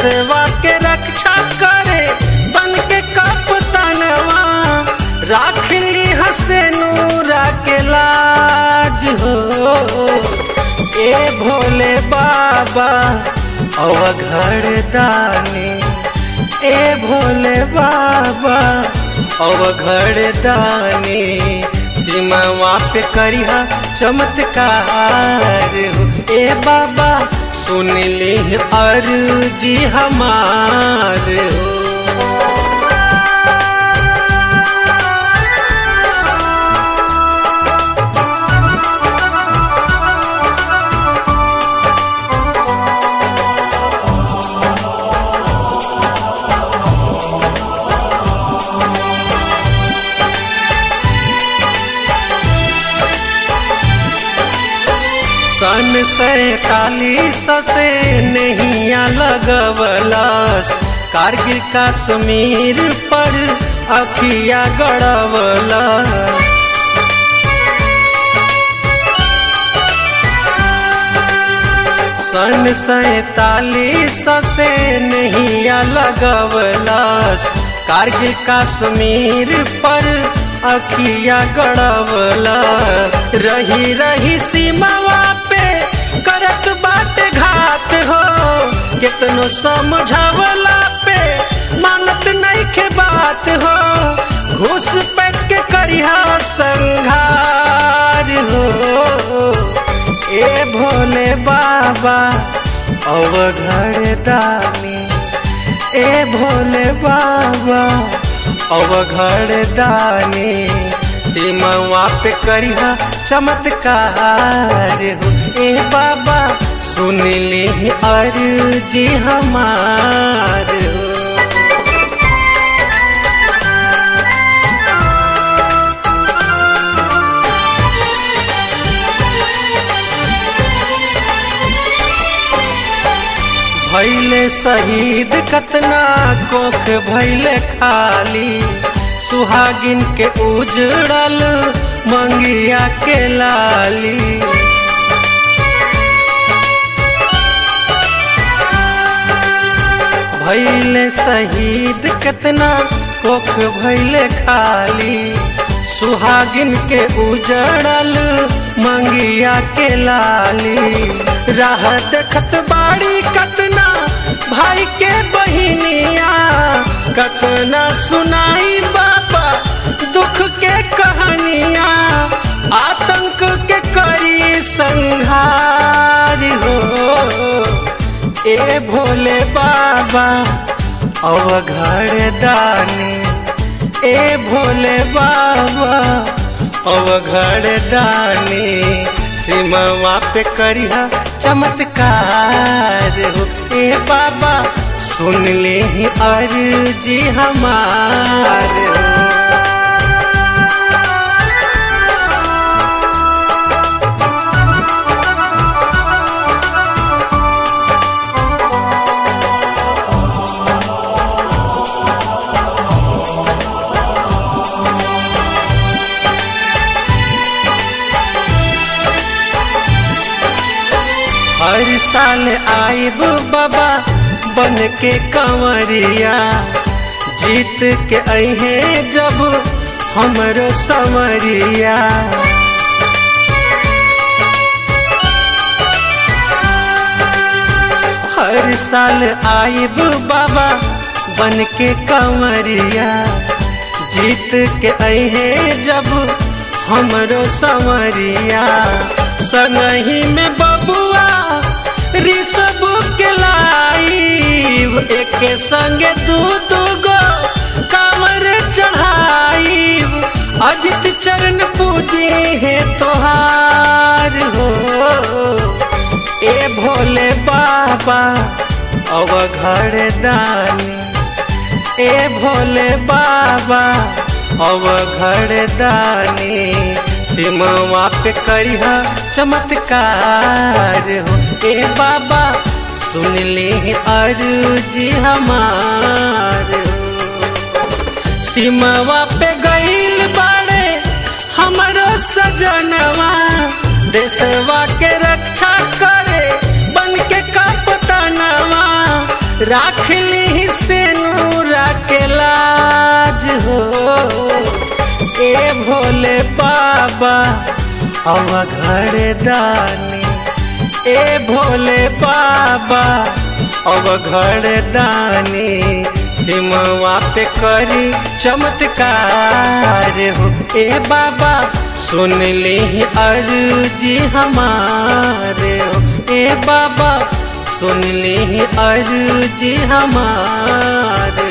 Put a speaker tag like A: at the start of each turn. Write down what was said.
A: देशवा के रक्षा करे बन के कपतनवा राख ली हसे नूरा के लाज हो ए भोले बाबा अवघड़ दानी ए भोले बाबा अवघड़ दानी सीमावा पे करिहा चमत्कार हो ए बाबा सुन ली अर्जी हमार हो सन सैतालीस से नहिया लगवलस कारगिल कश्मीर पर अखिया गड़वलस सन सैतालीस से नहिया लगवलस कारगिल कश्मीर पर अखिया गड़वलस रही रही सीमावा पे करत बाटे घात हो कितनो समझावला पे मानत नहीं के बात हो घूस पैक के करिहा संघार हो ए भोले बाबा अवघड़ दानी ए भोले बाबा अवघड़ दानी सीमावा पे करिहा चमत्कार हो ए बाबा सुन ली अर्जी हमार हो भैले शहीद कतना कोख भैले खाली सुहागिन के उजड़ल मंगिया के लाली भैले शहीद कतना कोख भैले खाली सुहागिन के उजड़ल मंगिया के लाली राह देखत बाड़ी कतना भाई के बहिनिया कतना सुनाई बाबा दुख के कहानिया आतंक के करी संहार हो ए भोले बाबा अवघड़ दानी ए भोले बाबा अवघड़ दानी सीमावा पे करिहा चमत्कार हो ए बाबा सुन ले अर्जी हमार हो हर साल आइब बाबा बन के कंवरिया जीत के अहे जब हमरो समरिया हर साल आइब बाबा बन के कंवरिया जीत के अहे जब हमरो समरिया संगही में बबुआ ऋषभ के लाइब एक संगे दू दू गो कामर चढ़ाइब अजित चरण पूजे है तोहार हो ए भोले बाबा अवघड़ दानी ए भोले बाबा अवघड़ दानी सिमवा पे करिहा चमत्कार हो ए बाबा सुन ले अर्जी हमार सिमवा पे गईल बाड़े हमरो सजनवा देशवा के रक्षा करे बन के कपतनवा राख ली से नूरा के लाज हो ए भोले बाबा अब घर दानी ए भोले बाबा अब घर दानी सिमवा पे करी चमत्कार हो ए बाबा सुन ली अर्जी हमारे हो ए बाबा सुन ली अर्जी हमारे